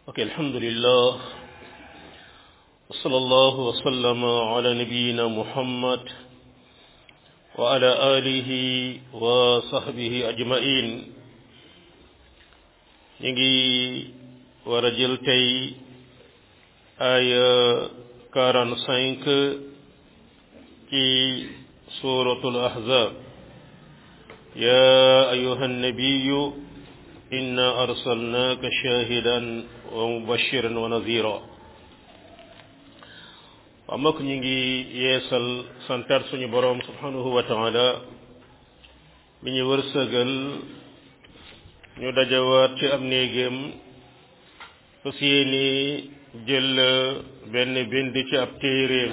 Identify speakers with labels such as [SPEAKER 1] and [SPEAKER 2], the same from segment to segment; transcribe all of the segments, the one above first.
[SPEAKER 1] ok alhamdulillah wa sallallahu wa sallama ala nabiyyina muhammad wa ala alihi wa sahbihi ajmain ñu ngi war a jël tey aya quarante-cinq ci suratul ahzab ya ayuha nabiyu inna arsalnaka shahidan wa mubashiran wa nadhira waa mbokk ñu ngi yeesal santar suñu boroom subhanahu wa taala mi ñu wërsëgal ñu dajawaat ci am néegam fas yéene jël benn bind ci ab téeréem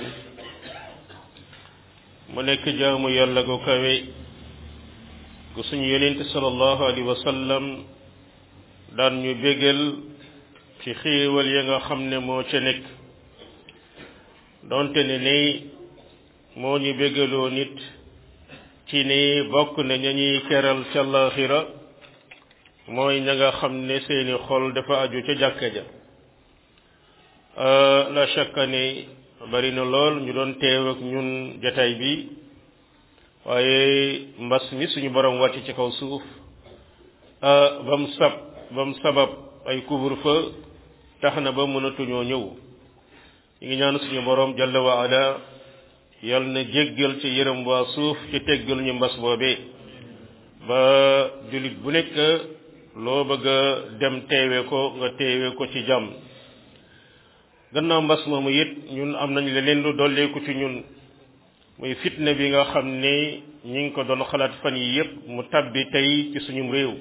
[SPEAKER 1] mu nekk jaamu yàlla gu kawe gu suñu yonent sallallahu alayhi wa sallam daan ñu bégal ci xéewal ya nga xam ne moo ca nekk donte ne ni moo ñu bégaloo nit ci ni bokk na ña ñuy keral ca laaxira mooy ña nga xam ne seeni xol dafa aju ca jàkka ja la shakka ni bari na lool ñu doon teew ak ñun jataay bi waaye mbas mi suñu borom wàcc ci kaw suuf ba mu sab ba mu sabab ay couvre-feu tax na ba mënatuñoo ñëw ñu ngi ñaan suñu borom jalla wa ala yal na jéggal ci yërëm waa suuf ci teggal ñu mbas boobee ba jullit bu nekk loo bëgg a dem teewe ko nga teewe ko ci jàmm gannaaw mbas moomu it ñun am nañ leneen lu dolleeku ci ñun muy fitna bi nga xam ne ñi ngi ko doon xalaat fan yi yépp mu tabbi tey ci suñum réew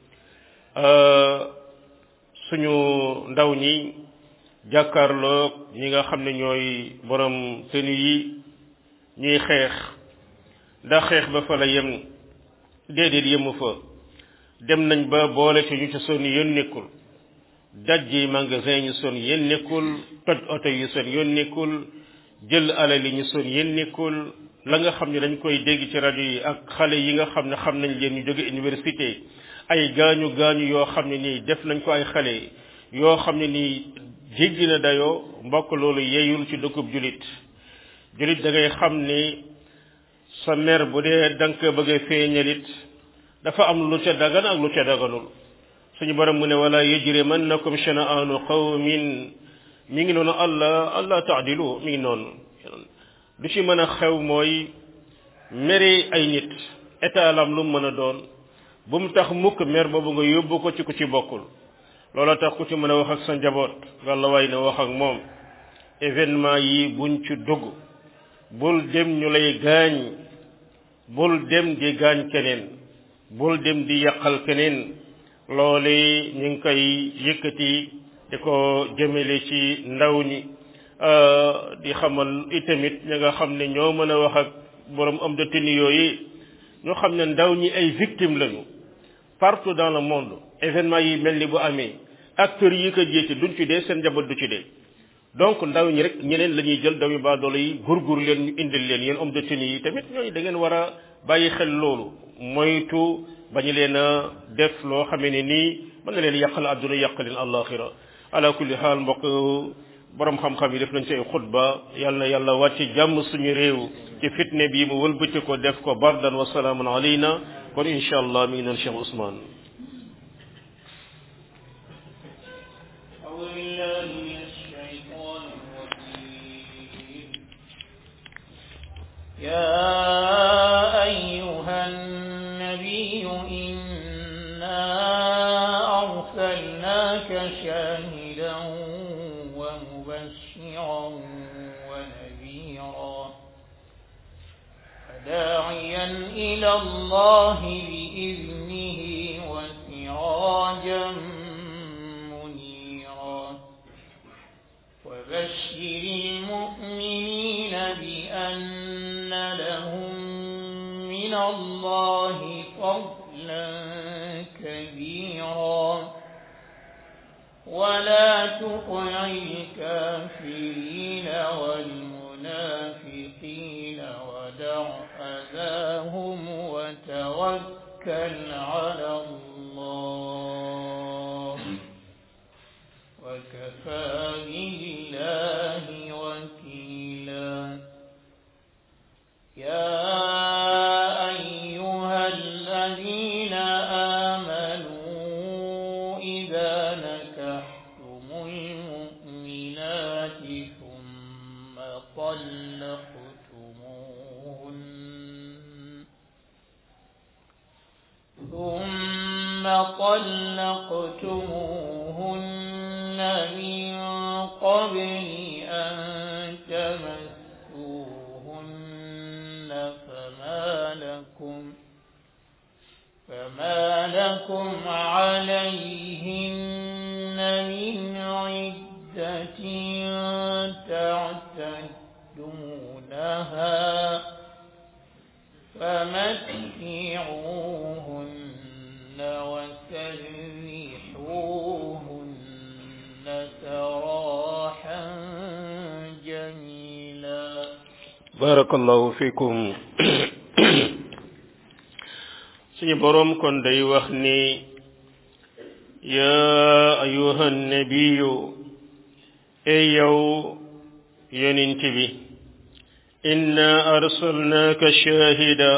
[SPEAKER 1] suñu ndaw ñi jàkkaarloog ñi nga xam ne ñooy borom tenu yi ñuy xeex ndax xeex ba fa la yem déedéet yemu fa dem nañ ba boole ci ñu ci son yoon nekkul dajji magasin ñu son yéen nekkul toj oto yi son yoon nekkul jël alal yi ñu son yéen nekkul la nga xam ne dañ koy dégg ci rajo yi ak xale yi nga xam ne xam nañ leen ñu jóge université ay gaañu gaañu yoo xam ne nii def nañ ko ay xale yoo xam ne nii jéggi na dayoo mbokk loolu yeeyul ci dëkkub julit julit da ngay xam ni sa mer bu dee da nga ko bëgg a feeñalit dafa am lu ca dagan ak lu ca daganul suñu borom mu ne wala yajrimannakum shana'anu qawmin mi ngi noonu allah allah taadilu mi ngi noonu lu ci mën a xew mooy mere ay nit état lam lu mën a doon bu mu tax mukk mer boobu nga yóbbu ko ci ku ci bokkul loola tax ku ci mën a wax ak sa njaboot walla waay na wax ak moom événement yi buñ ci dugg bul dem ñu lay gaañ bul dem di gaañ keneen bul dem di yàqal keneen loole ñu ngi koy yëkkati di ko jëmale ci ndaw ñi di xamal itamit ñi nga xam ne ñoo mën a wax ak borom am de tenue yooyu ñoo xam ne ndaw ñi ay victimes lañu partout dans le monde événement yi mel ni bu amee acteurs yi ko jiite duñ ci dee seen njaboot du ci dee donc ndaw ñi rek ñeneen la ñuy jël ndaw yi baadoolo yi gurgur leen ñu indil leen yéen homme de tenue yi tamit ñooñu da ngeen war a bàyyi xel loolu moytu bañu leen a def loo xamee ne nii mën na leen yàqal àdduna yàqal leen àllaaxira ala kulli xaal mbokk borom xam-xam yi def nañ ci ay xutba yal na yàlla wàcc jàmm suñu réew ci fitne bi mu wëlbati ko def ko bardan wa salaamun alayna kon incha allah mi ngi noon Cheikh Ousmane
[SPEAKER 2] يا أيها النبي إنا أرسلناك شاهدا ومبشرا ونذيرا وداعيا إلى الله بإذنه وسراجا منيرا وبشر المؤمنين بأن لهم من الله فضلا كبيرا ولا تطع الكافرين والمنافقين ودع أذاهم وتوكل على الله وكفى بالله وكيلا يا أيها الذين آمنوا إذا نكحتم المؤمنات ثم طلقتموهن ثم طلقتموهن من قبل أن تمسوهن فما لكم فما لكم عليهن من عدة تعتدونها فمتعوهن وسرحوهن سراحا جميلا
[SPEAKER 1] barakallahu fikum suñu boroom kon day wax ni yaa ayuha nabiyu ey yow yonent bi inna arsalnaaka shahida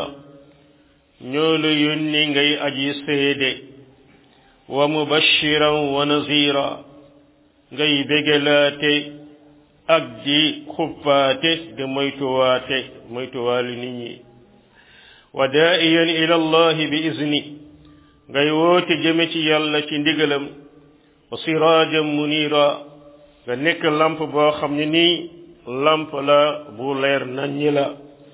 [SPEAKER 1] ñoo la yónni ngay aji seede wa mubashiran wa nazira ngay bégalaate ak di xuppaate di moytuwaate moytuwaali nit ñi wa daa'iyan ila allahi bi izni ngay woote jëme ci yàlla ci ndigalam wa siraajan munira nga nekk lamp boo xam ne nii lamp la bu leer naññi la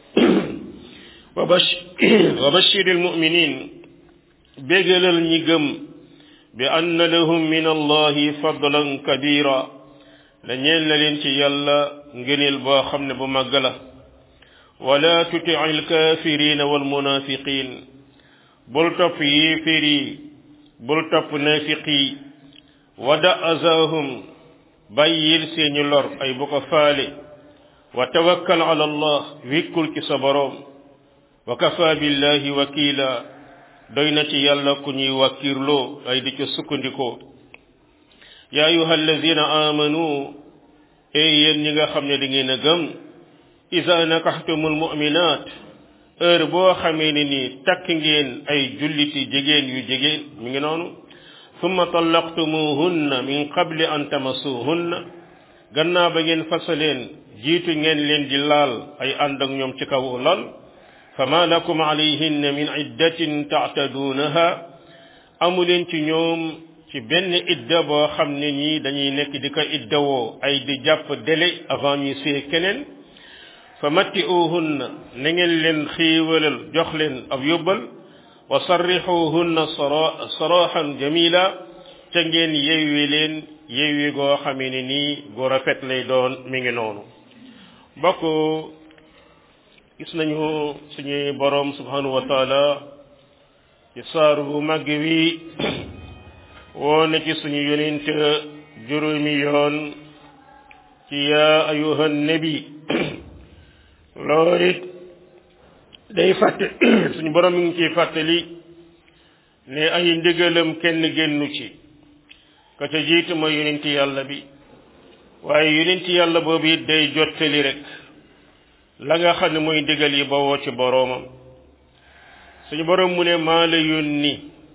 [SPEAKER 1] wa bash wa bashiril muminin bégalal ñi gëm bi anna lahum min allahi fadlan kabira la ñeel na leen ci yàlla ngëneel boo xam ne bu màgg la wala tuti alkafirina walmunafiqin bul topp yéeféer yi bul topp nafiq yi wada azahum bàyyil seeni lor ay bu ko faale wa tawakkal ala allah wikkul ci sa boroom wa kafa billahi wakila doy na ci yàlla ku ñuy wàkkirloo ay di ca sukkandikoo ya ayuha alladina amanu ey yéen ñi nga xam ne da ngeen a gëm isa nakaxtumul muminat heure boo xamee ne ni takk ngeen ay julliti jigéen yu jigéen mi ngi noonu summa tallaqtumuhunna min qabli an tamassuhunna gannaaw ba ngeen fasaleen jiitu ngeen leen di laal ay ànd ak ñoom ci kaw lal fama lakum alayhinna min iddatin taataduunaha amu leen ci ñoom ci benn idda boo xam ne ñii dañuy nekk di ko iddawoo ay di jàpp délai avant ñuy see keneen fa matti'uhunna na ngeen leen xiiwalal jox leen ab yóbbal wa sarrixuhunna saraxan jamila ca ngeen yewwi leen yewwi goo xamee ne nii gu rafet lay doon mi ngi noonu bokk gis nañu suñuy boroom subhanahu wa taala ci saaru bu màgg wi woo na ci suñu yonent juróomi yoon ci yaa ayuha nabi loolu it day fàtte suñu borom mi ngi ciy fàttali ne ay ndigalam kenn génnu ci ka ca jiitu mooy yonent yàlla bi waaye yonent yàlla boobu it day jottali rek la nga xam ne mooy ndigal yi bawoo ci boroomam suñu borom mu ne maa la yónni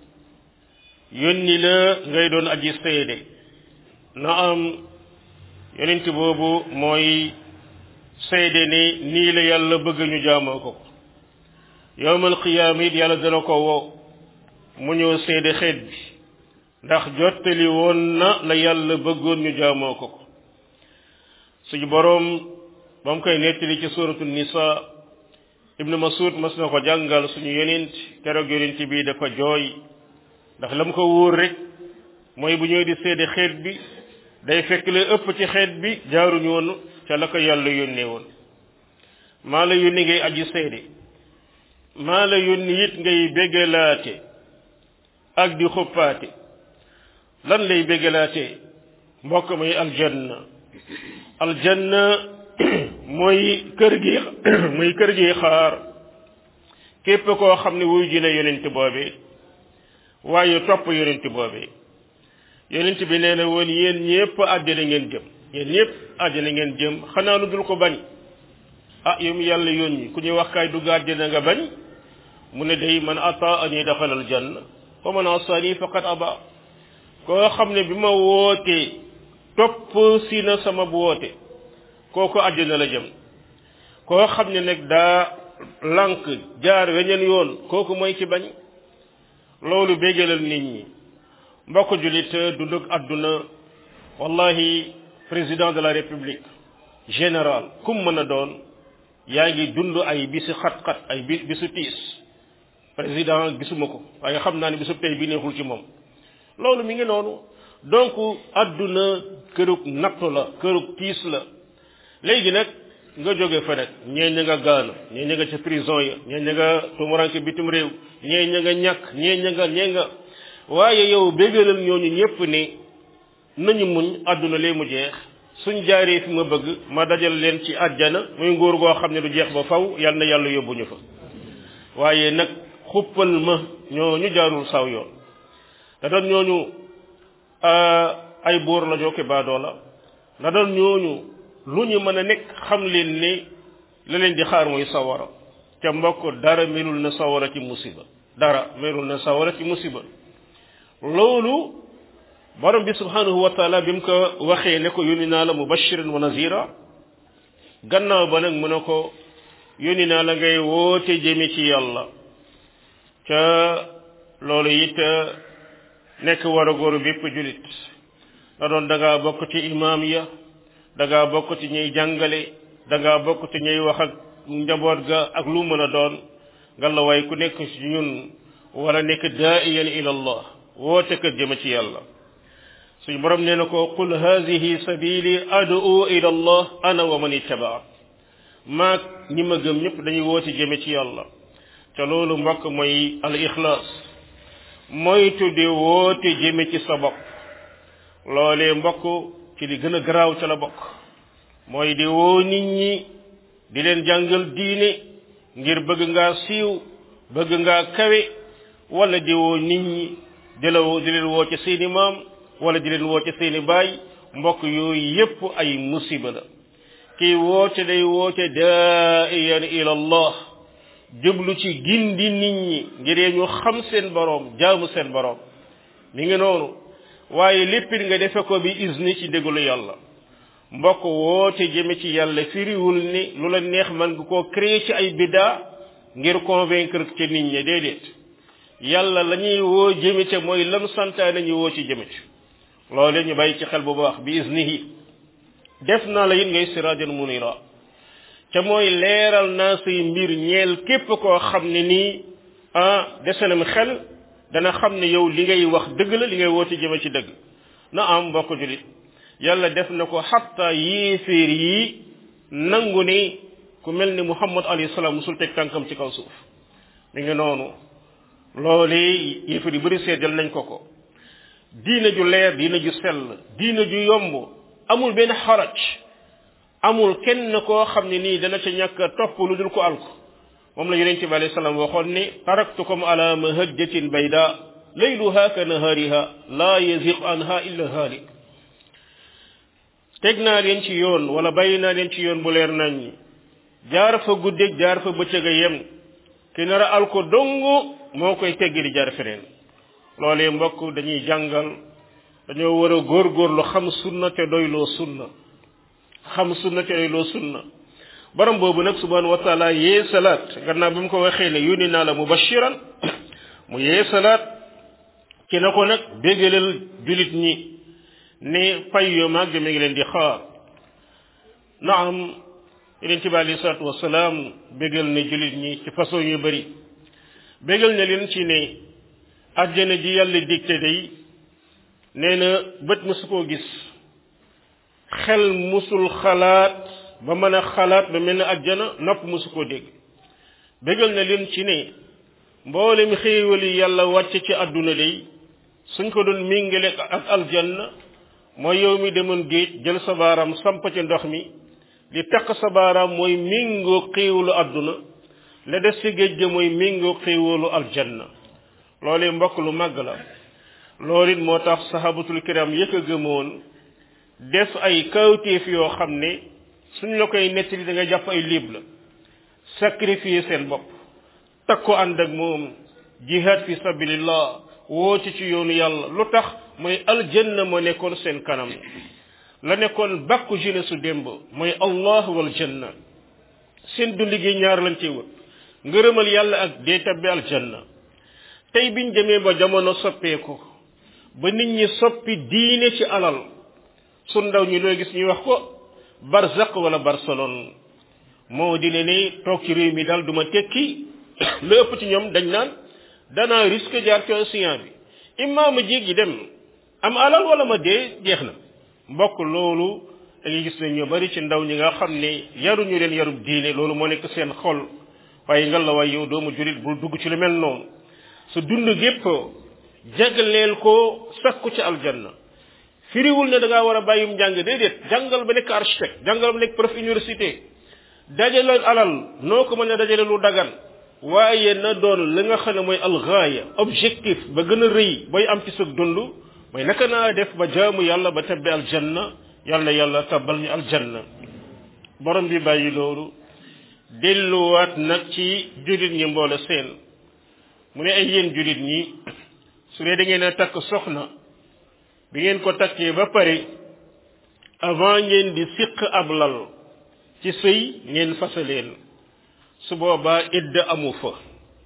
[SPEAKER 1] yónni la ngay doon aji seede na am yonent boobu mooy seede ni nii la yàlla bëgg ñu jaamoo ko ko yowmal qiyaama it yàlla dana ko woo mu ñëw seede xeet bi ndax jottali woon na la yàlla bëggoon ñu jaamoo ko ko suñu boroom ba mu koy nettali ci suratul nisa ibnu masud mas na ko jàngal suñu yonent keroog yonent bi dafa jooy ndax la mu ko wóor rek mooy bu ñëw di seede xeet bi day fekk la ëpp ci xeet bi jaaruñu woon ca la ko yàlla yónnee woon maa la yónni ngay aji seede maa la yónni it ngay béggalaate ak di xuppaate lan lay béggalaate mbokk may aljanna aljanna mooy kër gi mooy kër gi xaar képp koo xam ne wuy ji na yonent boobee waaye topp yonent boobee yonent bi nee na woon yéen ñëpp àjjana ngeen jëm yéen ñëpp àjjana ngeen jëm xanaa lu dul ko bañ ah yow mi yàlla yónni ku ñuy wax kaay dugg àjjana nga bañ mu ne day man ata ani daxalal janna wa man asani faqad aba koo xam ne bi ma wootee topp si na sama bu woote kooku àjjana la jëm koo xam ne nag daa lànk jaar weneen yoon kooku mooy ci bañ loolu béggalal nit ñi mbokk julit dundug àdduna wallahi président de la république général kum mën a doon yaa ngi dund ay bisu xat-xat ay bi bisu tiis président gisuma ko waaye xam naa ne bisu tey bi neexul ci moom loolu mi ngi noonu donc àdduna kërug nattu la kërug tiis la léegi nag nga jóge fa nag ñee ña nga gaana ñee ña nga ca prison ya ñee ña nga tumuranke bitim réew ñee ña nga ñàkk ñee ña nga ñee nga waaye yow béggalal ñooñu ñépp ne nañu muñ àdduna lee mu jeex suñ jaaree fi ma bëgg ma dajal leen ci àjjana muy nguur goo xam ne du jeex ba faw yal na yàlla yóbbuñu fa waaye nag xuppal ma ñooñu jaarul saw yoon da doon ñooñu ay buur la jooke baadoo la da doon ñooñu lu ñu mën a nekk xam leen ne la leen di xaar mooy sawara ca mbokk dara melul na sawara ci musiba dara melul na sawara ci musiba loolu borom bi subhanahu wa taala bi mu ko waxee ne ko yónni naa la mubashiran wa nazira gannaaw ba nag mu ne ko yónni naa la ngay woote jëme ci yàlla ca loolu it nekk war a góoru bépp julit da doon da ngaa bokk ci imaam ya da ngaa bokk ci ñuy jàngale da ngaa bokk ci ñuy wax ak njaboot ga ak lu mën a doon ngalla waay ku nekk ci ñun war a nekk daaiyan ila allah woote kër jëme ci yàlla suñu borom nee na ko qul haadihi sabili ad'u ila allah ana wa man ittabaa maag ñi ma gëm ñëpp dañuy woote jëme ci yàlla ca loolu mbokk mooy al ixlaas moytu di woote jëme ci sa bopp loolee mbokk ci li gën a garaaw ca la bokk mooy di woo nit ñi di leen jàngal diine ngir bëgg ngaa siiw bëgg ngaa kawe wala di woo nit ñi di la woo di leen woo ci seeni maam wala di leen woo ci seeni baay mbokk yooyu yépp ay musiba la kii woote day woote daaiyan ila allah jublu ci gindi nit ñi ngir ñu xam seen boroom jaamu seen boroom mi ngi noonu waaye léppit nga defe ko bi izni ci déglu yàlla mbokk woote jëme ci yàlla firiwul ni lu la neex man nga koo créer ci ay biddaa ngir convaincre ci nit ñi déedéet yàlla la ñuy woo jëme ca mooy lam santaane ñu woo ci jëme ci loole ñu bàyyi ci xel bu baax bi iznihi def naa la it ngay sirajan munira ca mooy leeral naa say mbir ñeel képp koo xam ne nii ah desenam xel dana xam ne yow li ngay wax dëgg la li ngay woote jëme ci dëgg na am mbokk julit yàlla def na ko xatta yéeféer yi nangu ni ku mel ni muhammad alayhi salaam musul teg tànkam ci kaw suuf mi ngi noonu loolu yéeféer yu bëri seedal nañ ko ko diina ju leer diina ju sell diina ju yomb amul benn xaraj amul kenn koo xam ne nii dana ca ñàkk topp lu dul ko alku moom la yonente bi alayhi salaam waxoon ni taraktukum ala mahajjatin bayda layluha ka nahariha la yaziq anha illa halik teg naa leen ci yoon wala bàyyi naa leen ci yoon bu leer nañ ñi jaar fa guddeeg jaar fa bëccëg a yem ki nar a alko dong moo koy teggi di jaar feneen loolee mbokk dañuy jàngal dañoo war a góorgóorlu xam sunna te doyloo sunna xam sunna te doyloo sunna borom boobu nag subhanahu wa taala yee salaat gannaaw bi mu ko waxee ne yónni naa la mubashiran mu yee salaat ci na ko nag béggalal julit ñi ne pay yu màgg mi ngi leen di xaar naam yonente bi alayhi salaatu wasalaam béggal ne julit ñi ci façon yu bëri béggal ne leen ci ne àjjana ji yàlla digte day nee na bët musu koo gis xel musul xalaat ba mën a xalaat ba mel ne àjjana nopp musu koo dégg béggal na leen ci ne mboolem xéewal yi yàlla wàcce ci àdduna day suñ ko doon méngale ak aljanna mooy yow mi demoon géej jël sa baaraam samp ci ndox mi li takk sa baaraam mooy méngoo xéewalu àdduna la des ci géej ga mooy méngoo xéewalu aljanna loolee mbokk lu màgg la loolu it moo tax sahabatul kiram yëkk a gëmoon def ay kawtéef yoo xam ne suñ la koy nettali da nga jàpp ay liib la sacrifier seen bopp takk ko ànd ak moom jihad fi sabilillah woote ci yoonu yàlla lu tax mooy aljanna moo nekkoon seen kanam la nekkoon bàkku jeunesse su démb mooy allah wal janna seen dund gi ñaar lañ ci wut ngërëmal yàlla ak dee tabbi aljanna tey biñ demee ba jamono soppeeku ba nit ñi soppi diine ci alal su ndaw ñi looy gis ñuy wax ko barzaq wala barcelone moo di ne ni toog ci réew mi daal duma tekki lu ëpp ci ñoom dañ naan danaa risque jaar ci océan bi imma ma jéggi dem am alal wala ma dee jeex na mbokk loolu da ngay gis ne ñu bari ci ndaw ñi nga xam ne yaruñu leen yarub diine loolu moo nekk seen xol waaye ngal la waay yow doomu julit bul dugg ci lu mel noonu sa dund gépp jagleel ko sakku ci aljanna firiwul ne da ngaa war a bàyyum njàng déedéet jàngal ba nekk architecte jàngal ba nekk prof université dajale alal noo ko mën a dajale lu dagan waaye na doon li nga xam ne mooy algaaya objectif ba gën a rëy bay am ci sa dund mooy naka naa def ba jaamu yàlla ba tabbi aljanna yàlla yàlla tabbal ñu aljanna borom bi bàyyi loolu delluwaat nag ci julit ñi mboole seen mu ne ay yéen julit ñi su dee da ngeen a takk soxna bi ngeen ko takkee ba pare avant ngeen di siq ab lal ci sëy ngeen fasa leen su boobaa idd amu fa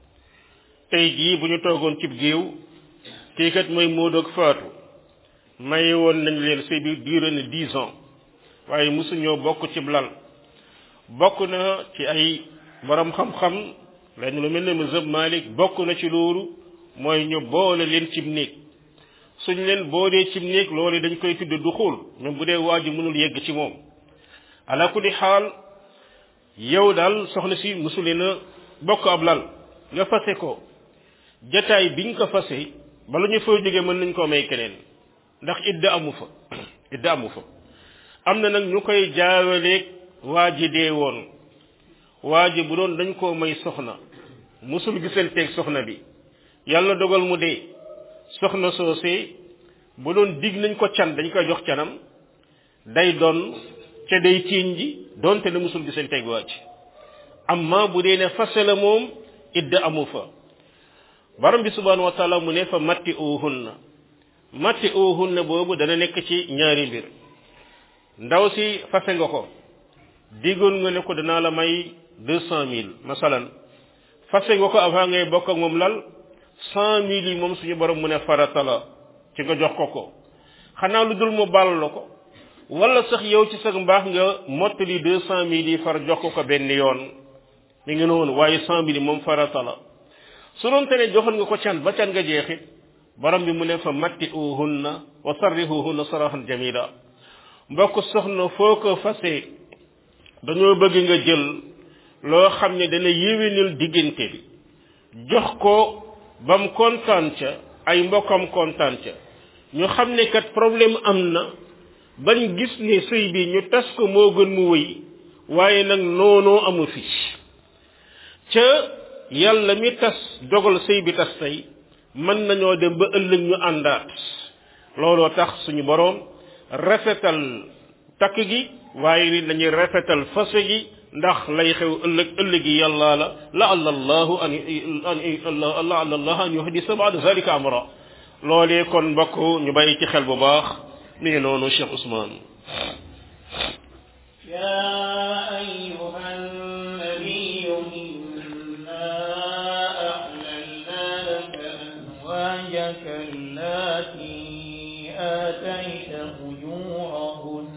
[SPEAKER 1] tey jii bu ñu toogoon cib géew kii kat mooy Moodu ak Faatu may woon nañ leen sëy bi duré na dix ans waaye mosuñoo bokk cib lal bokk na ci ay borom xam-xam lenn lu mel ne mazhab Malik bokk na ci loolu mooy ñu boole leen cib néeg suñ leen boolee cib néeg loolu dañ koy tudd du xul même bu dee waa ji mënul yegg ci moom ala kulli xaal yow daal soxna si mosuleen a bokk ab lal nga fase ko jataay biñ ko fase bala ñu fay jógee mën nañ koo may keneen ndax idda amu fa idda amu fa am na nag ñu koy jaawaleeg waa ji dee woon waa ji bu doon dañ koo may soxna musul gisanteeg soxna bi yàlla dogal mu dee soxna soosee bu doon dig nañ ko can dañ koy jox canam day doon ca day tiiñ ji doonte ne musul gisanteeg waa ji amma bu dee ne fase la moom idda amu fa borom bi subhanahu wa taala mu ne fa matti uhunna matti uhunna boobu dana nekk ci ñaari mbir ndaw si fase nga ko diggoon nga ne ko danaa la may deux cent mille masalan fase nga ko avant ngay bokk ak moom lal cent mille yi moom suñu borom mu ne farata la ci nga jox ko ko xanaa lu dul mu baal la ko wala sax yow ci sa mbaax nga mottali deux cent mille yi far jox ko ko benn yoon mi ngi noonu waaye cent mille yi moom farata la su doon te ne joxoon nga ko can ba can nga jeexit borom bi mu ne fa matti uhunna wa sarrihuhunna sarahan jamila mbokk soxna foo ko fase dañoo bëgg nga jël loo xam ne dana yéwénal diggante bi jox ko ba mu kontaan ca ay mbokkam kontaan ca ñu xam ne kat problème am na bañ gis ne sëy bi ñu tas ko moo gën mu wëy waaye nag noonoo amu fi ca yàlla mi tas dogal sëy bi tas tey mën nañoo dem ba ëllëg ñu àndaat looloo tax suñu boroom rafetal takk gi waaye ni dañuy rafetal fase gi ndax lay xew ëllëg ëllëg yi yàlla la la allahu an la allah an yuhdisa ba'da zalika amra loolee kon mbokk ñu bàyyi ci xel bu baax mi ngi noonu Cheikh Ousmane
[SPEAKER 2] يا أيها النبي إنا أحللنا لك أزواجك اللاتي آتيت أجورهن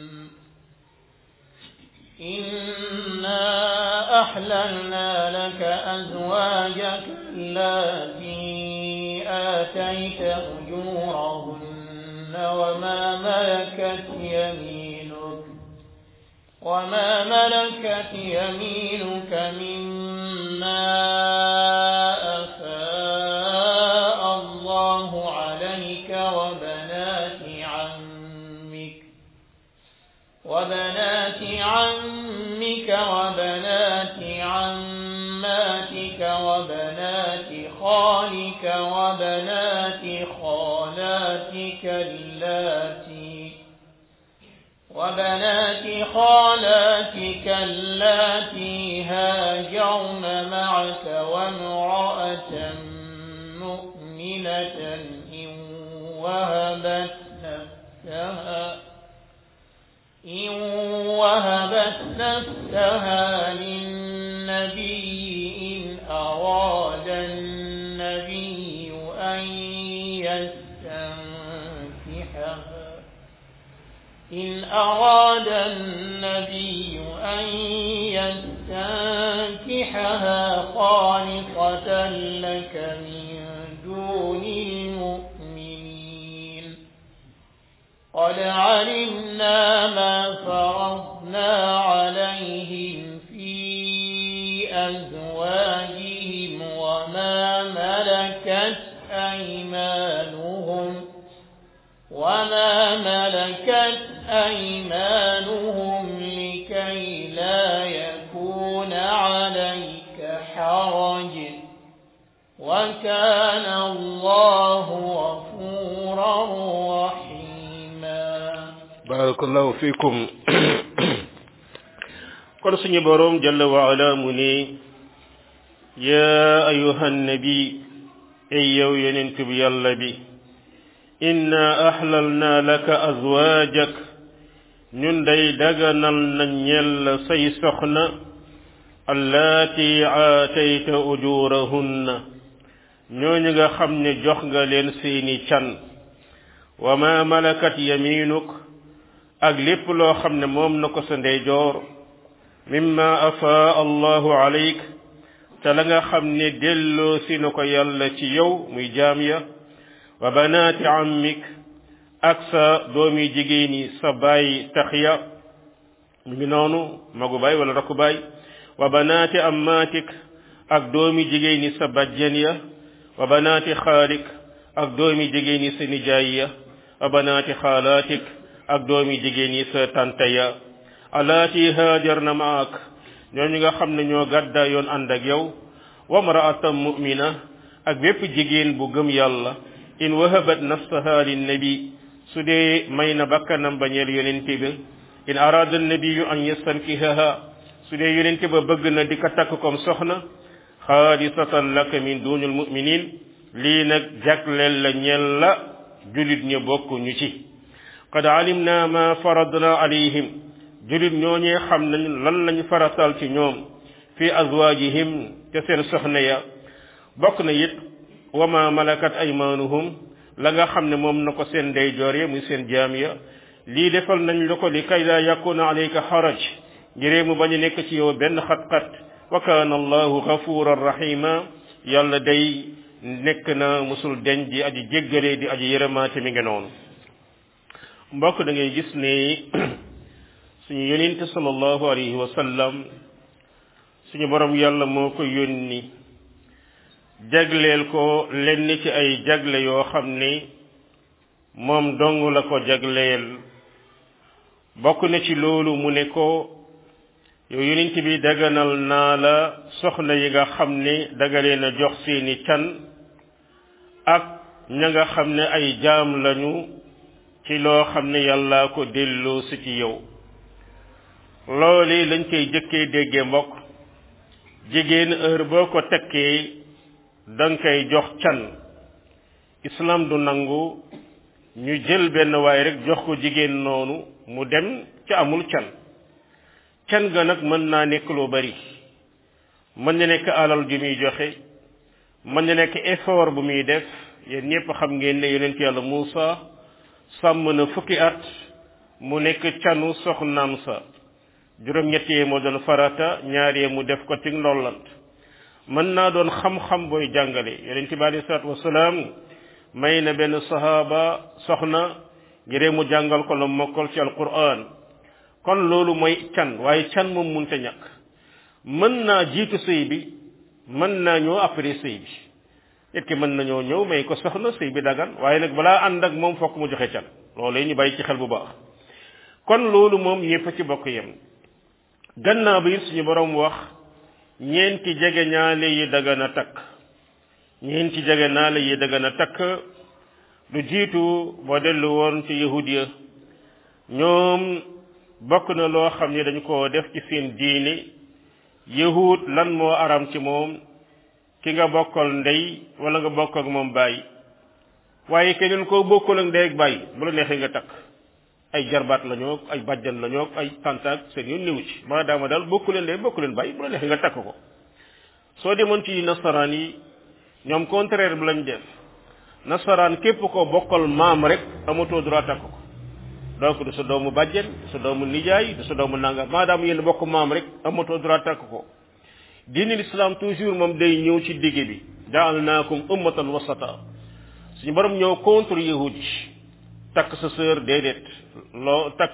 [SPEAKER 2] إنا أحللنا لك أزواجك اللاتي آتيت أجورهن وما ملكت يمينك وما ملكت يمينك مما أفاء الله عليك وبنات عمك وبنات عمك وبنات عماتك وبنات خالك وبنات خالاتك اللاتي وبنات خالاتك اللاتي هاجرن معك وامرأة مؤمنة إن وهبت نفسها إن وهبت نفسها للنبي إن أراد النبي أن يستنكحها إن أراد النبي أن يستنكحها خالصة لك من دون المؤمنين قد علمنا ما فرضنا عليهم في أزواجهم وما ملكت أيمانهم وما ملكت أيمانهم لكي لا يكون عليك حرج وكان الله غفورا رحيما
[SPEAKER 1] barakallahu fikum kon suñu boroom jalla wa ala mu ne ya ayuha nabi ay yow yonent bi yàlla bi inna ahlalna laka azwaajak ñun day daganal na ñel say soxna allaati aatayta ujurahunna ñooñu nga xam ne jox nga leen seeni can wa ma malakat yaminuk ak lépp loo xam ne moom na ko sa ndeyjoor mimma afaa allahu alayk te la nga xam ne delloo si na ko yàlla ci yow muy jaam ya wa banaati ammik ak sa doomi jigéen yi sa baay tax ya mu ngi noonu magu baay wala rakku baay wa banaati ammaatik ak doomi jigéen yi sa bajjen ya wa banaati xaalik ak doomi jigéen yi sa nijaay ya wa banaati xaalaatik ak doomi jigéen yi sa tante ya alaati haajar na maak ñooñu nga xam ne ñoo gàddaa yoon ànd ak yow wa mraatam mu'mina ak bépp jigéen bu gëm yàlla in wahabat nafsaha linnabi su dee may na bakkanam bañeel yonente ba in arada annabiyu an yastankihaha su dee yonente ba bëgg na di ko takk comme soxna xaalisatan laka min dunil muminin lii nag jagleel la ñel la julit ñu bokk ñu ci qad alimna ma faradna alayhim julit ñooñee xam nañ lan lañ faratal ci ñoom fi azwajihim te seen soxna ya bokk na it wa ma malakat aymanuhum la nga xam ne moom na ko seen ndeyjoor ya muy seen jaam ya lii defal nañ la ko li kay laa yakuna alayka xaraj ngiree mu bañ a nekk ci yow benn xat-xat wa kaana allahu gafuran rahima yàlla day nekk na musul deñ di aji jéggale di aji yërëmaate mi ngi noonu mbokk da ngay gis ne suñu yonente sallallahu alayhi wa sallam suñu borom yàlla moo ko yónni jagleel ko lenn ci ay jagle yoo xam ne moom dong la ko jagleel bokk na ci loolu mu ne ko yow yonent bi daganal naa la soxna yi nga xam ne dagalee na jox seeni can ak ña nga xam ne ay jaam lañu ci loo xam ne yàllaa ko delloo si ci yow loolu lañ koy jëkkee déggee mbokk jigéen heure boo ko tekkee danga koy jox can islam du nangu ñu jël benn waay rek jox ko jigéen noonu mu dem ci amul can can ga nag mën naa nekk lu bari mën na nekk alal ju muy joxe mën na nekk effort bu muy def yéen ñëpp xam ngeen ne yonent yàlla Muusa sàmm na fukki at mu nekk canu soxnaam sa juróom-ñett yee moo doon farata ñaar yee mu def ko ci ndollant mën naa doon xam-xam booy jàngale yonent bi alei salaatu wasalaam may na benn sahaaba soxna ngiree mu jàngal ko la mokkal ci alquran kon loolu mooy can waaye can moom munte ñàkk mën naa jiitu sëy bi mën naa ñëw après sëy bi nit ki mën nañoo ñëw may ko soxna sëy bi dagan waaye nag balaa ànd ak moom fokk mu joxe can loolu ñu bàyyi ci xel bu baax kon loolu moom ñëpp ci bokk yem gannaaw bi suñu borom wax ñeenti jege ñaale yi dagan a takk ñeenti jege ñaale yi dagan a takk lu jiitu boo dellu woon ci yahudiya ñoom bokk na loo xam ne dañu ko def ci seen diine yahud lan moo aram ci moom ki nga bokkal ndey wala nga bokk ak moom bàyyi waaye keneen koo bokkul ak ndey ak bàyyi bu la neexee nga takk ay jarbaat la ñoo ay bàjjan la ñoo ay tantaak seen yoon néewu ci maadaama daal bokku leen ndey bokku leen bàyyi bu la neexee nga takk ko soo demoon ci nasaraan yi ñoom contraire bi lañ def nasaraan képp ko bokkal maam rek amatoo droit takk ko donc du sa doomu bàjjen du sa doomu nijaay du sa doomu nangam maadaama yéen bokk maam rek amatoo droit takk ko diini l'islam toujours moom day ñëw ci digg bi jaalnaakum ummatan wasata suñu borom ñëw contre yahud yi takk sa sœur déedéet loo takk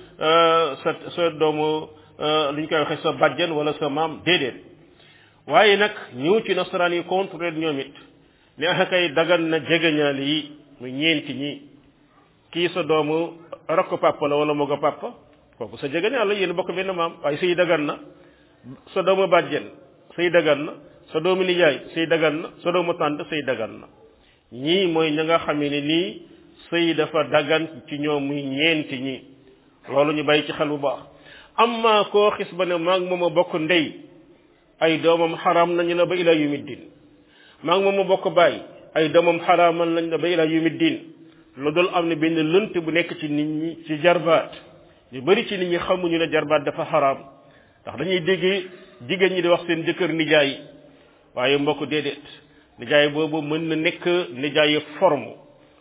[SPEAKER 1] sa sa doomu lu ñu koy waxee sa bàjjen wala sa maam déedéet waaye nag ñëw ci nasaraan yi contre leen ñoom it ne axa kay dagan na jegeñaal yi mu ñeenti ñi kii sa doomu rakk papa la wala mogo papa kooku sa jegeñaal la yéen bokk benn maam waaye sëy dagan na sa doomu bàjjen sëy dagan na sa doomu nijaay sëy dagan na sa doomu tànt sëy dagan na ñii mooy ña nga xam ne nii sëy dafa dagan ci ñoom muy ñeenti ñi loolu ñu bàyyi ci xel bu baax amma koo xis ba ne maag moom a bokk ndey ay doomam xaraam nañu la ba ila yumiddin maag moom a bokk bàyyi ay doomam xaraamal nañ la ba ila yumiddin lu dul am ne benn lënt bu nekk ci nit ñi ci jarbaat ñu bari ci nit ñi xamuñu ne jarbaat dafa xaraam ndax dañuy dégg jigéen ñi di wax seen jëkkër nijaay waaye mbokk déedéet nijaay boobu mën na nekk nijaayu forme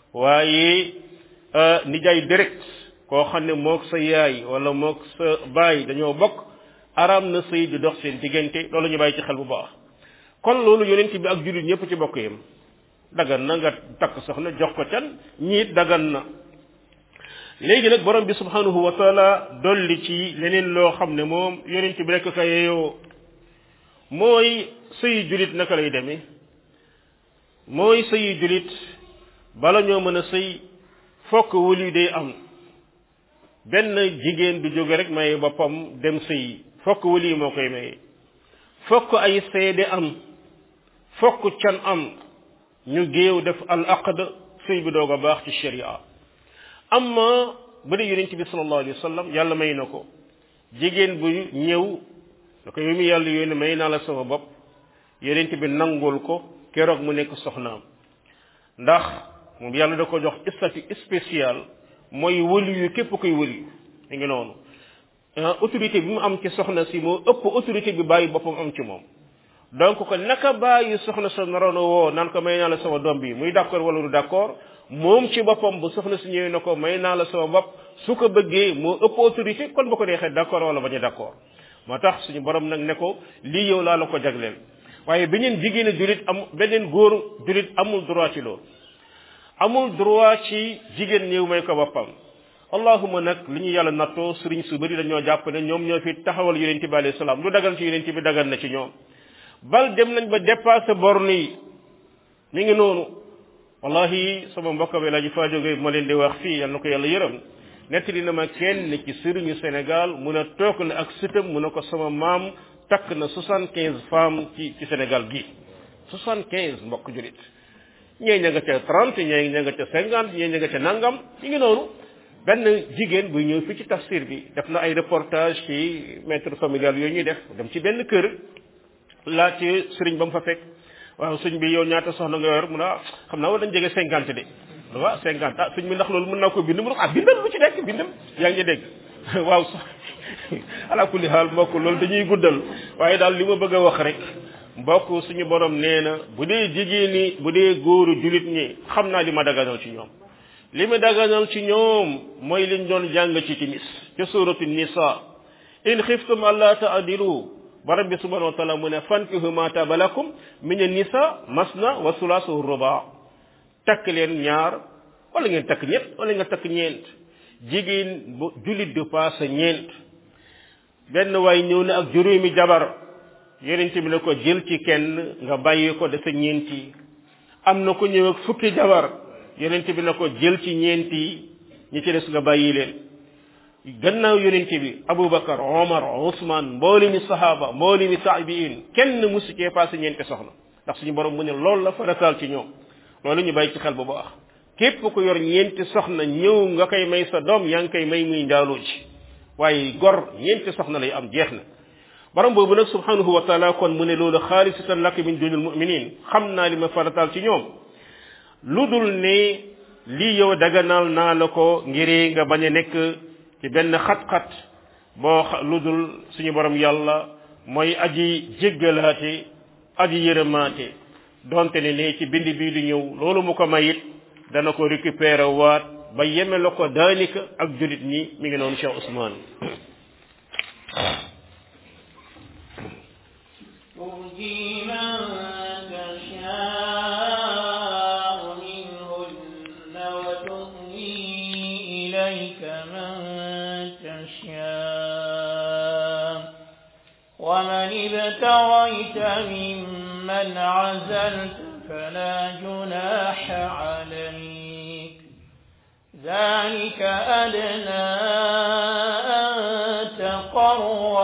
[SPEAKER 1] waaye nijaay direct koo xam ne mook sa yaay wala mook sa baay dañoo bokk araam na sëy di dox seen diggante loolu ñu bàyyi ci xel bu baax kon loolu yonent bi ak jullit ñëpp ci bokk yam dagan na nga takk soxna jox ko can ñiit dagan na léegi nag borom bi subhanahu wa taala dolli ci leneen loo xam ne moom yonent bi rekk ka yeyoo mooy sëyi julit naka lay demee mooy sëyi julit bala ñoo mën a sëy fokk wëli day am benn jigéen du jóge rek maye boppam dem sëyi fokk wëli moo koy maye fokk ay seede am fokk can am ñu géew def al aqd sëy bi doog a baax ci sharia amma bu dee yonent bi sallallahu alayhi wa sallam yàlla may na ko jigéen bu ñëw da ko yow mi yàlla yónni may naa la sama bopp yonent bi nangul ko keroog mu nekk soxnaam ndax moom yàlla da ko jox statut spécial mooy wëli yu képp koy wëli mi ngi noonu autorité bi mu am ci soxna si moo ëpp autorité bi bàyyi boppam am ci moom donc ko naka bàyyi soxna sa naroon a woo naan ko may naa la sama doom bi muy d'accord wala du d'accord moom ci boppam bu soxna si ñëwee na ko may naa la sama bopp su ko bëggee moo ëpp autorité kon bu ko neexee d'accord wala bañ a d'accord moo tax suñu borom nag ne ko lii yow laa la ko jagleel waaye beneen jigéen julit am beneen góor julit amul droit ci loolu amul droit ci jigéen ñëw may ko boppam allahuma nag li ñu yàlla nattoo sëriñ su bëri dañoo jàpp ne ñoom ñoo fi taxawal yonente bi alayhi salaam lu dagan ci yonente bi dagan na ci ñoom bal dem nañ ba dépassé borne yi mi ngi noonu wallahi sama mbokk bi laaji faa jóge ma leen di wax fii yal na ko yàlla yërëm nettali na ma kenn ci sëriñu Sénégal mun a toog na ak sëtam mun a ko sama maam takk na soixante quinze femmes ci ci Sénégal gi soixante quinze mbokk julit ñee ña nga ca trente ñee ña nga ca cinquante ñee ña nga ca nangam mi ngi noonu benn jigéen buy ñëw fii ci tafsir bi def na ay reportage ci maître familial yooyu ñuy def dem ci benn kër laaj ci sëriñ ba mu fa fekk waaw sëñ bi yow ñaata soxna nga yor mu ne ah xam naa war dañ jege cinquante de waaw cinquante ah sëñ bi ndax loolu mën naa ko bind mu ne ah bindal lu ci nekk bindal yaa ngi dégg waaw sax ala kulli xaal mbokk loolu dañuy guddal waaye daal li ma bëgg a wax rek mbokk suñu borom nee na bu dee jigéen ñi bu dee góoru julit ñi xam naa li ma daganal ci ñoom li ma daganal ci ñoom mooy liñ doon jàng ci timis ca suratu nisa in xiftum alla taadilu borom bi subhanahu wa taala mu ne fankihu ma taba lakum min nisa masna wa sulasu ruba takk leen ñaar wala ngeen takk ñett wala nga takk ñeent jigéen bu julit du paase ñeent benn waay ñëw na ak juróomi jabar yonent bi ne ko jël ci kenn nga bàyyi ko dese ñeenti am na ko ñëw ak fukki jabar yonent bi ne ko jël ci ñeenti ñi ci des nga bàyyi leen gannaaw yonent bi abubakar omar ousmane mbooli mi sahaba mbooli mi saabiin kenn musu cee passé ñeenti soxna ndax suñu borom mu ne loolu la farataal ci ñoom loolu ñu bàyyi ci xel bu baax képp ku yor ñeenti soxna ñëw nga koy may sa doom yaa ngi koy may muy njaaloo ci waaye gor ñeenti soxna lay am jeex na borom boobu nag subhanahu wa taala kon mu ne loolu xaalisatan lak min dunil muminin xam naa li ma farataal ci ñoom lu dul ne lii yow daganal naa la ko ngir nga bañ a nekk ci benn xat-xat boo lu dul suñu borom yàlla mooy aji jéggalaate aji yërëmaate donte ne ne ci bind bii di ñëw loolu mu ko mayit dana ko récupérer waat ba yeme la ko daalika ak julit ñi mi ngi noonu Cheikh Ousmane
[SPEAKER 2] ترجي من تشاء منهن وتؤوي إليك من تشاء ومن ابتغيت ممن عزلت فلا جناح عليك ذلك أدنى أن تقر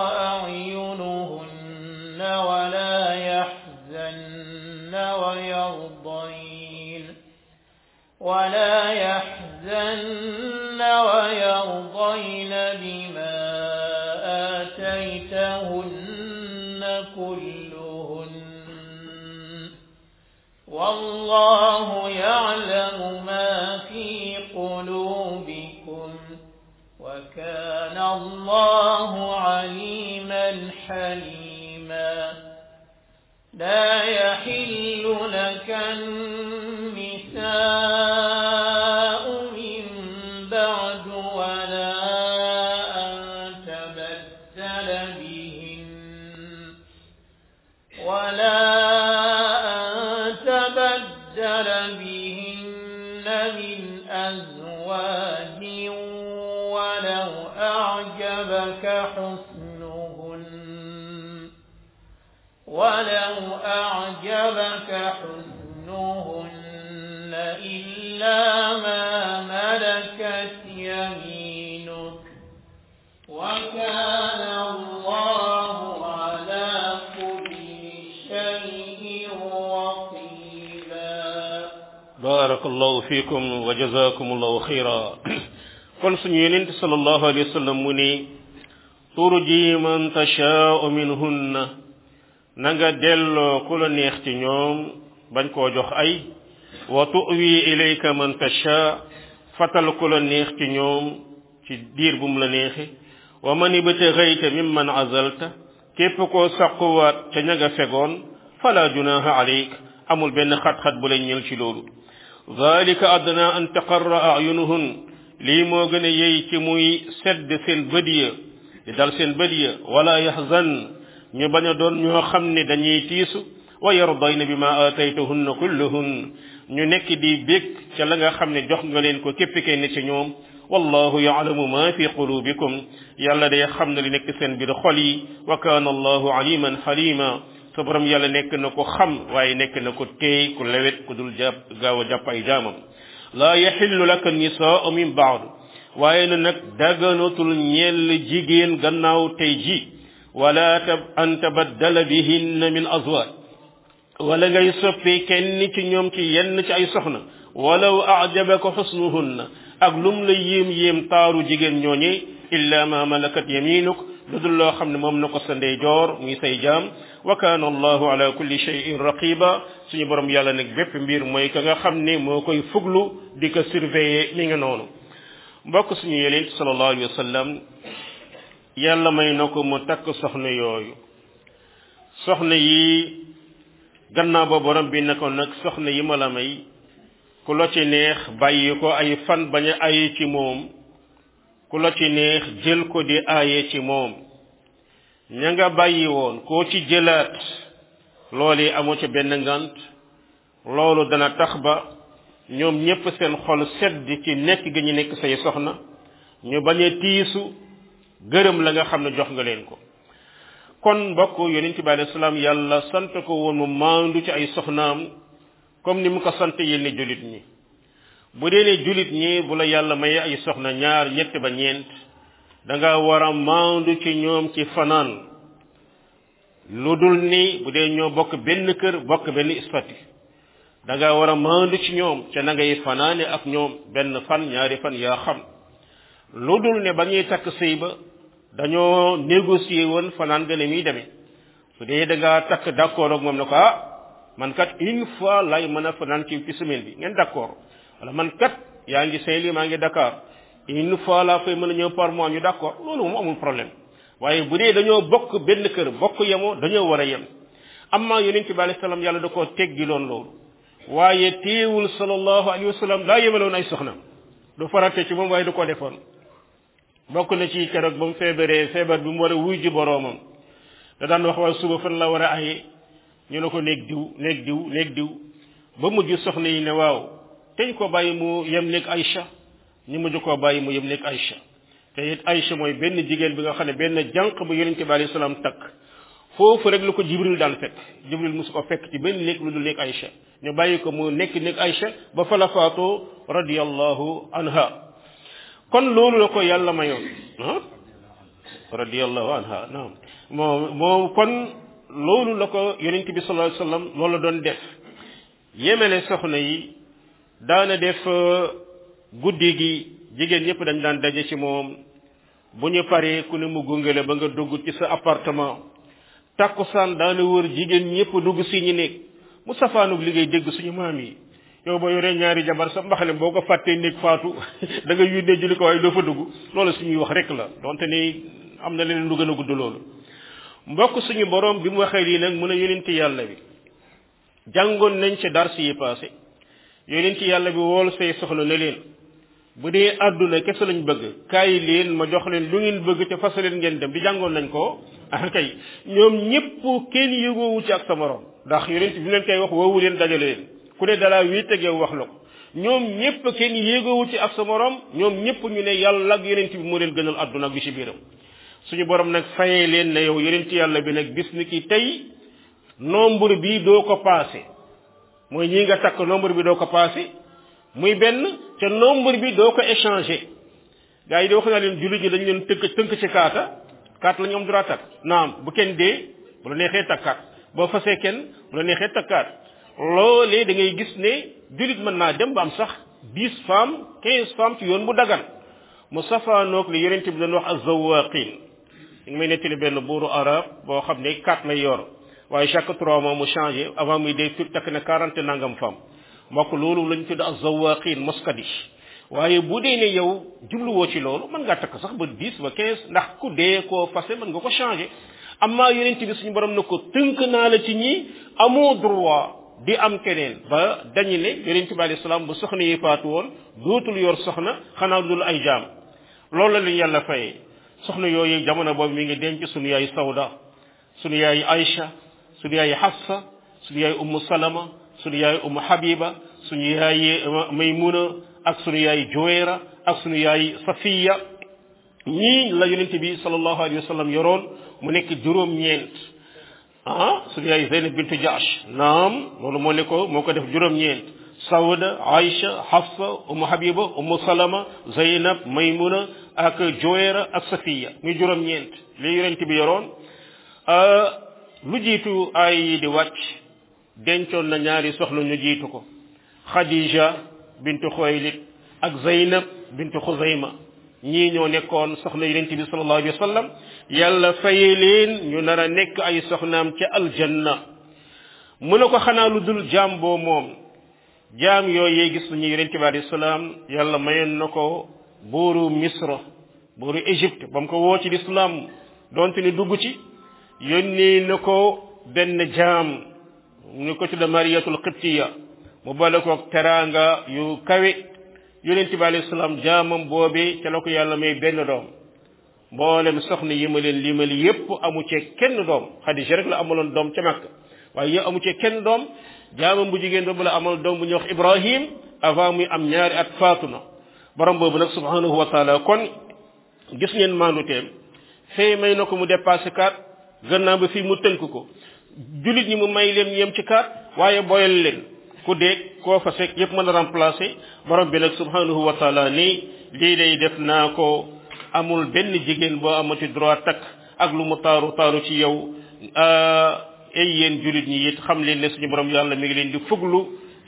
[SPEAKER 2] أعينهن ولا يحزن ويرضين ولا يحزن ويرضين بما آتيتهن كلهن والله يعلم ما في قلوبكم وكان الله عليما حليما لا يحل لك النساء من بعد ولا أن تبدل بهن ولا أن تبدل بهن من أزواج ولو أعجبك حسنهن ولو أعجبك حسنهن إلا ما ملكت يمينك وكان الله على كل شيء رقيبا
[SPEAKER 1] barakallahu fikum wa jazakumullahu xayra kon suñu yenente sallallahu alayhi wa sallam mu ni turji man tashaa'u minhunna na nga delloo ku la neex ci ñoom bañ koo jox ay wa tu'wi ilayka man tashaa fatal ku la neex ci ñoom ci diir bu mu la neexe wa man ibtaghayta mimman azalta képp koo sàquwaat ca ña nga fegoon fala junaha alayk amul benn xat-xat bu lay ñël ci loolu zalika adna an taqarra ayunuhun lii moo gën a yey ci muy sedd seen bët ya di dal seen bët ya wala yaxzan ñu bañ a doon ñoo xam ne dañuy tiisu wa yardayna bi ma aataytahunna kulluhun ñu nekk di bég ca la nga xam ne jox nga leen ko képp kenn ci ñoom wallahu yaalamu ma fi qulubikum yàlla day xam na li nekk seen biir xol yi wa kaana allahu aliman xalima sa borom yàlla nekk na ko xam waaye nekk na ko teey ku lewet ku dul jàpp gaaw a jàpp ay jaamam laa yaxillu laka nisaau min baad waaye na nag daganatul ñeel jigéen gannaaw tey ji wala tab an tabaddala bihinna min azwaaj wala ngay soppi kenn ci ñoom ci yenn ci ay soxna walaw ajabaka xusnuhunna ak lum la yéem yéem taaru jigéen ñooñe illa ma malakat yaminuk lu dul loo xam ne moom na ko sa ndeyjoor muy say jaam wa kaana allahu ala kulli shay'in raqiba suñu borom yàlla nag bépp mbir mooy ka nga xam ne moo koy fuglu di ko surveiller mi nga noonu mbokk suñu yeneen sallallahu alayhi wa sallam yàlla may na ko mu takk soxna yooyu soxna yi gannaaw ba borom bi ne ko nag soxna yi ma la may ku la ci neex bàyyi ko ay fan bañ a aye ci moom ku la ci neex jël ko di aaye ci moom ña nga bàyyi woon koo ci jëlaat loolu yi amoo ci benn ngant loolu dana tax ba ñoom ñépp seen xol sedd ci nekk gi ñu nekk say soxna ñu bañ a tiisu gërëm la nga xam ne jox nga leen ko kon mbokk yonent bi alayhi salaam yàlla sant ko woon mu maandu ci ay soxnaam comme ni mu ko sant yenn jullit ñi bu dee ne jullit ñi bu la yàlla maye ay soxna ñaar ñett ba ñeent da nga war a maandu ci ñoom ci fanaan lu dul ni bu dee ñoo bokk benn kër bokk benn istati da nga war a maandu ci ñoom ca na ngay fanaane ak ñoom benn fan ñaari fan yaa xam lu dul ne ba ñuy takk sëy ba dañoo négocier woon fanaan gën a muy demee su dee da ngaa takk d'accord ak moom ne ko ah man kat une fois lay mën a fanaan ci ci semaine bi ngeen d'accord wala man kat yaa ngi Saint-Louis maa ngi Dakar une fois laa fay mën a ñëw par mois ñu d'accord loolu moom amul problème waaye bu dee dañoo bokk benn kër bokk yemoo dañoo war a yem amma yonent bi alayhi salaam yàlla da koo teggi loon loolu waaye teewul sallallahu alayhi wa sallam daa yemaloon ay soxna du farate ci moom waaye du ko defoon bokk na ci keroog ba mu feebaree feebar bi mu war a wuy ji boroomam da daan wax waa suba fan la war a aye ñu ne ko néeg diw néeg diw néeg diw ba mujj soxna yi ne waaw teñ ko bàyyi mu yem néeg Aïcha ñu mujj koo bàyyi mu yem néeg Aïcha te it Aïcha mooy benn jigéen bi nga xam ne benn jànq bu yonente bi alayhi salaam takk foofu rek lu ko jibril daan fekk jibril musu ko fekk ci benn néeg lu dul néeg Aïcha ñu bàyyi ko mu nekk néeg Aïcha ba fa la faatoo radiyallahu anha kon loolu la ko yàlla mayoon ah radiyallahu anha naam moom moom kon loolu la ko yonent bi sallallahu alayhi wasallam loolu la doon def yemele soxna yi daana def guddi gi jigéen ñëpp dañ daan daje ci moom bu ñu paree ku ne mu gungale ba nga dugg ci sa appartement takkusaan daana wër jigéen ñëpp dugg si ñu nekk mu safaanug liggéey dégg suñu maam yi yow ba yoree ñaari jabar sa mbaxale boo ko fàttee néeg faatu da nga yónnee julli ko waaye doo fa dugg loolu suñuy wax rek la donte ni am na leneen lu gën a gudd loolu mbokk suñu borom bi mu waxee lii nag mun a yonenti yàlla bi jàngoon nañ ci dars yi passé yonenti yàlla bi wool say soxla ne leen bu dee àdduna kese lañ bëgg kaay leen ma jox leen lu ngeen bëgg te fas leen ngeen dem di jàngoon nañ ko ah kay ñoom ñëpp kenn yëgoowu ci ak sa morom ndax yonent bi leen koy wax woowu leen dajale leen ku ne dalaa wéet ak yow wax la ko ñoom ñëpp kenn yéegoowu ci ak sa morom ñoom ñëpp ñu ne yàlla ak yonent bi moo leen gënal àdduna ak bi ci biiram suñu borom nag fayee leen ne yow yonent yàlla bi nag bis ni ki tey nombre bi doo ko passé mooy ñi nga takk nombre bi doo ko passé muy benn te nombre bi doo ko échangé gars yi di wax naa leen jullit ñi dañu leen tënk tënk ci kaata kaat la ñu am droit takk naam bu kenn dee bu la neexee takkaat boo fasee kenn bu la neexee takkaat loolee da ngay gis ne jullit mën naa dem ba am sax dix femmes quinze femmes ci yoon bu dagan mu safaanoog li yonent bi doon wax azawaqin ñu ngi may nettali benn buuru arab boo xam ne quatre lay yor waaye chaque trois mois mu changé avant muy dee fi takk na quarante nangam femmes mbokk loolu lañ tudd azawaqin moskadish waaye bu dee ne yow jubluwoo ci loolu mën ngaa takk sax ba dix ba quinze ndax ku dee koo fase mën nga ko changé amma yonent bi suñu borom na ko tënk naa la ci ñi amoo droit di am keneen ba dañu ne yonent bi alayhi salaam bu soxna yi faatu woon dootul yor soxna xanaa dul ay jaam loolu la leen yàlla fayee soxna yooyu jamono boobu mi ngi denc sunu yaay Sawda sunu yaay Aïcha sunu yaay Hafsa sunu yaay Ummu Salama sunu yaay Ummu Habiba sunu yaay Maymuna ak sunu yaay Juwayra ak sunu yaay Safiya ñii la yonent bi sallallahu alayhi wa sallam yoroon mu nekk juróom-ñeent ah sunu yaay Zeynab bintu Jaash naam loolu moo ne ko moo ko def juróom-ñeent Sawda Aïcha Hafsa Ummu Habiba Ummu Salama Zeynab Maymuna ak Juwayra ak Safiya muy juróom-ñeent li yonent bi yoroon lu jiitu ay yi di wàcc dencoon na ñaari soxna ñu jiitu ko Khadija bintu Xuwaylid ak Zeynab bintu Xuzayma ñii ñoo nekkoon soxna yonent bi sallallahu alayhi wa sallam yàlla faye leen ñu nar a nekk ay soxnaam ca aljanna mu ne ko xanaa lu dul jaam boo moom jaam yooyee gis nañu yonent bi alayhi salaam yàlla mayoon na ko buuru misra buuru égypte ba mu ko woo ci lislaam donte ni dugg ci yónnee na ko benn jaam ñu ko tudda mariyatul qibtiya mu bale ko teraanga yu kawe yonent bi alayhi salaam jaamam boobe ca la ko yàlla may benn doom mboolem soxna yi ma leen limali yépp amu cee kenn doom xadija rek la amaloon doom ca Makka waaye yow amu cee kenn doom jaamam bu jigéen boobu la amal doom bu ñuy wax Ibrahim avant muy am ñaari at faatu na borom boobu nag subhanahu wa taala kon gis ngeen maanduteem fee may na ko mu dépassé kaat gannaaw ba fii mu tënk ko jullit ñi mu may leen yem ci kaat waaye boyal leen ku dee koo fa fekk yépp mën a remplacer borom bi nag subhanahu wa taala ni lii day def naa ko amul benn jigéen boo amati droit takk ak lu mu taaru taaru ci yow ay yéen jullit ñi it xam leen ne suñu borom yàlla mi ngi leen di fuglu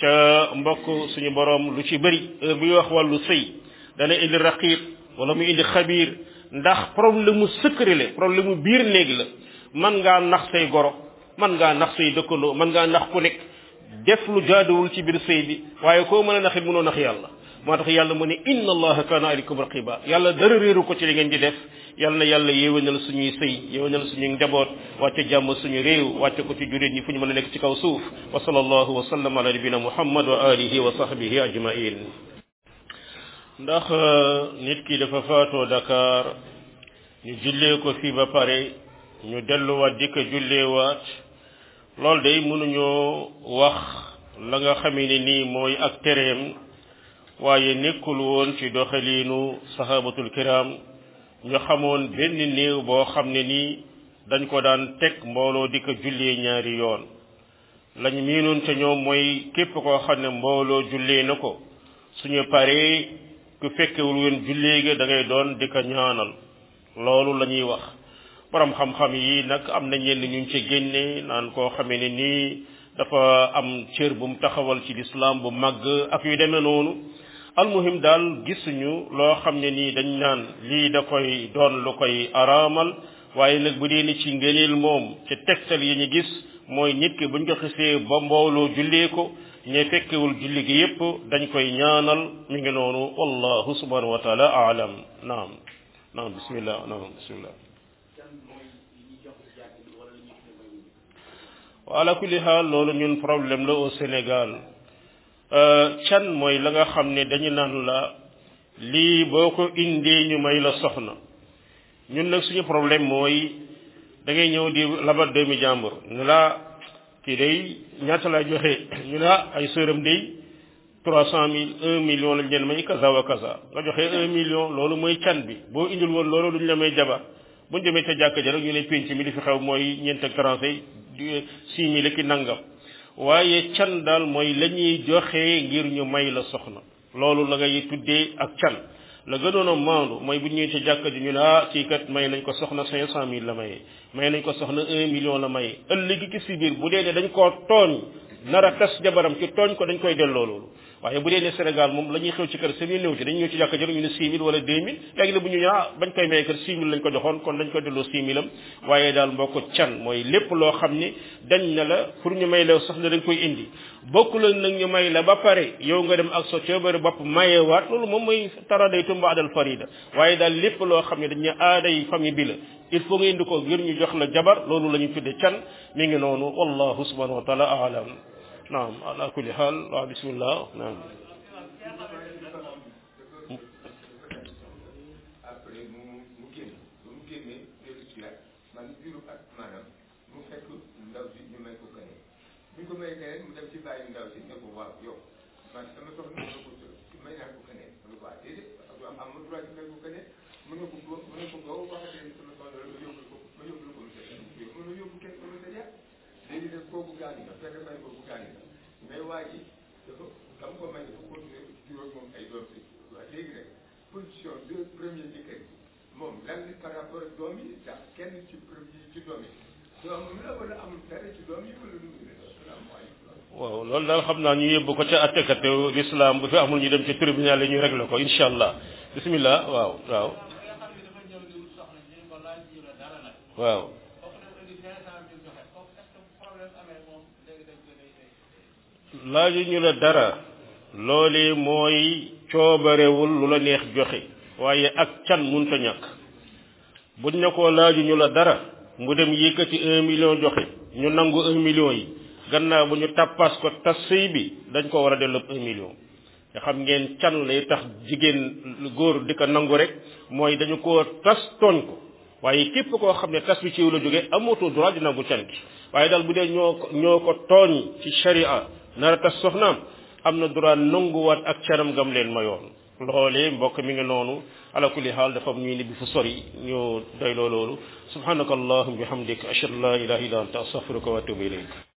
[SPEAKER 1] ca mbokk suñu borom lu ci bëri heure buy wax wàllu sëy dana indi raqib wala mu indi xabiir ndax problème mu secret la problème mu biir néeg la man ngaa nax say goro man ngaa nax say dëkkandoo man ngaa nax ku nekk def lu jaaduwul ci biir sëy bi waaye koo mën a naxit mënoo nax yàlla moo tax yàlla mu ne inna allaha kaana aleykum raqiba yàlla dara réeru ko ci li ngeen di def yàlla na yàlla yéwénal suñuy sëy yéwénal suñuy njaboot wàcce jàmm suñu réew wàcce ko ci jurit ñi fu ñu mën a nekk ci kaw suuf wa sallallahu wa sallam ala nabina muhammad wa alihi wa sahbihi ajmain ndax nit ki dafa faatoo Dakar ñu jullee ko fii ba pare ñu delluwaat di ko julleewaat loolu day mënuñoo wax la nga xamee ne nii mooy ak tereem waaye nekkul woon ci doxaliinu sahabatul kiram ñu xamoon benn néew boo xam ne nii dañ ko daan teg mbooloo di ko jullee ñaari yoon lañ miinoon ca ñoom mooy képp koo xam ne mbooloo jullee na ko suñu paree ku fekkewul woon jullee ga da ngay doon di ko ñaanal loolu la ñuy wax borom xam-xam yi nag am na ñenn ñu ci génne naan koo xamee ne nii dafa am cër bu mu taxawal ci lislaam bu màgg ak yu demee noonu almuhim daal gisuñu loo xam ne nii dañ naan lii da koy doon lu koy araamal waaye nag bu dee ni ci ngëneel moom ci tegtal yi ñu gis mooy nit ki buñ ko xisee ba mbooloo jullee ko ñe fekkewul julli gi yépp dañ koy ñaanal mi ngi noonu wallahu subhanahu wa taala aalam naam naam bismillah naam bismillah wa ala kulli xaal loolu ñun problème la au Sénégal can mooy la nga xam ne dañu naan la lii boo ko indee ñu may la soxna ñun nag suñu problème mooy da ngay ñëw di labat doomi jàmbur ñu laa kii day ñaata laa joxe ñu laa ay sëram day trois cent mille un million lañ leen may kaza wa kaza nga joxe un million loolu mooy can bi boo indil woon loolu duñ la may jabar buñ demee ca jàkka ja rek ñu ne penc mi li fi xew mooy ñeent ak trente six mille ki nangam waaye can daal mooy la ñuy joxe ngir ñu may la soxna loolu la ngay tuddee ak can la gënoon a maandu mooy bu ñëwee ci jàkka ji ñu ne ah kii kat may nañ ko soxna cinq cent mille la maye may nañ ko soxna un million la maye ëllëgi ki si biir bu dee ne dañ koo tooñ nar a tas jabaram ci tooñ ko dañ koy delloo loolu waaye bu dee ne Sénégal moom la ñuy xew ci kër seen néew ci dañ ñëw ci jàkka ji ñu ne six mille wala deux mille léegi la bu ñu ñëw ah bañ koy maye kër six mille lañ ko joxoon kon dañ koy delloo six mille am waaye daal mbokk can mooy lépp loo xam ni dañ na la pour ñu may la soxna dañ koy indi bokk la nag ñu may la ba pare yow nga dem ak sa coobare bopp mayewaat loolu moom mooy taraday tumba adal farida waaye daal lépp loo xam ne dañ ne aaday famille bi la il faut nga indi ko ngir ñu jox la jabar loolu la ñu tudde can mi ngi noonu wallahu subhanahu wa taala aalam naam ala kulli xaal waaw bismillah naam
[SPEAKER 3] après mu mu génn ba mu génnee dellu si waat man juróom at maanaam mu fekk ndaw si ñu may ko keneen bu ñu ko may keneen mu dem ci bàyyi ndaw si ne ko waaw yow man sama soxna mën na ko may naa ko keneen mu ne ko waa déedéet am am ma droit ci may ko keneen mën nga ko ko mën nga ko nga waxatee sama soxna la ma yóbbu ko ma yóbbu la ko monsieur mën na yóbbu kenn commissariat léegi nag kooku gaañu na fekk may kooku gaañu na mais waa ji dafa dama ko may dafa continuer juróom moom ay doom si waa léegi nag position de premier jëkkër bi moom lan li par rapport ak doom yi ndax kenn ci premier ci doom yi doom la wala amul dara ci doom yi wala lu mu ne asalaamaaleykum
[SPEAKER 1] waaw loolu daal xam naa ñu yóbbu ko ca attekate l'islam bu fi amul ñu dem ci tribunal yi ñu réglé ko incha allah bismillah waaw waaw waaw laaju ñu la dara loolee mooy coobarewul lu la neex joxe waaye ak can munta ñàkk buñ ne ko laaju ñu la dara mu dem yëkkati un million joxe ñu nangu un million yi gannaaw bu ñu tappas ko tas sëy bi dañ ko war a delloo un million nga xam ngeen can lay tax jigéen góor di ko nangu rek mooy dañu ko tas tooñ ko waaye képp koo xam ne tas bi ci yow la jóge amatoo droit di nangu can gi waaye daal bu dee ñoo ko ñoo ko tooñ ci sharia nara tas soxnaam am na droit nanguwaat ak canam gam leen mayoon loolee mbokk mi ngi noonu ala kulli xaal dafa am ñuy ni bi fu sori ñu doy loo loolu subhanaka allahumma bihamdik ashhadu an la ilaha illa anta astaghfiruka wa atubu ilayk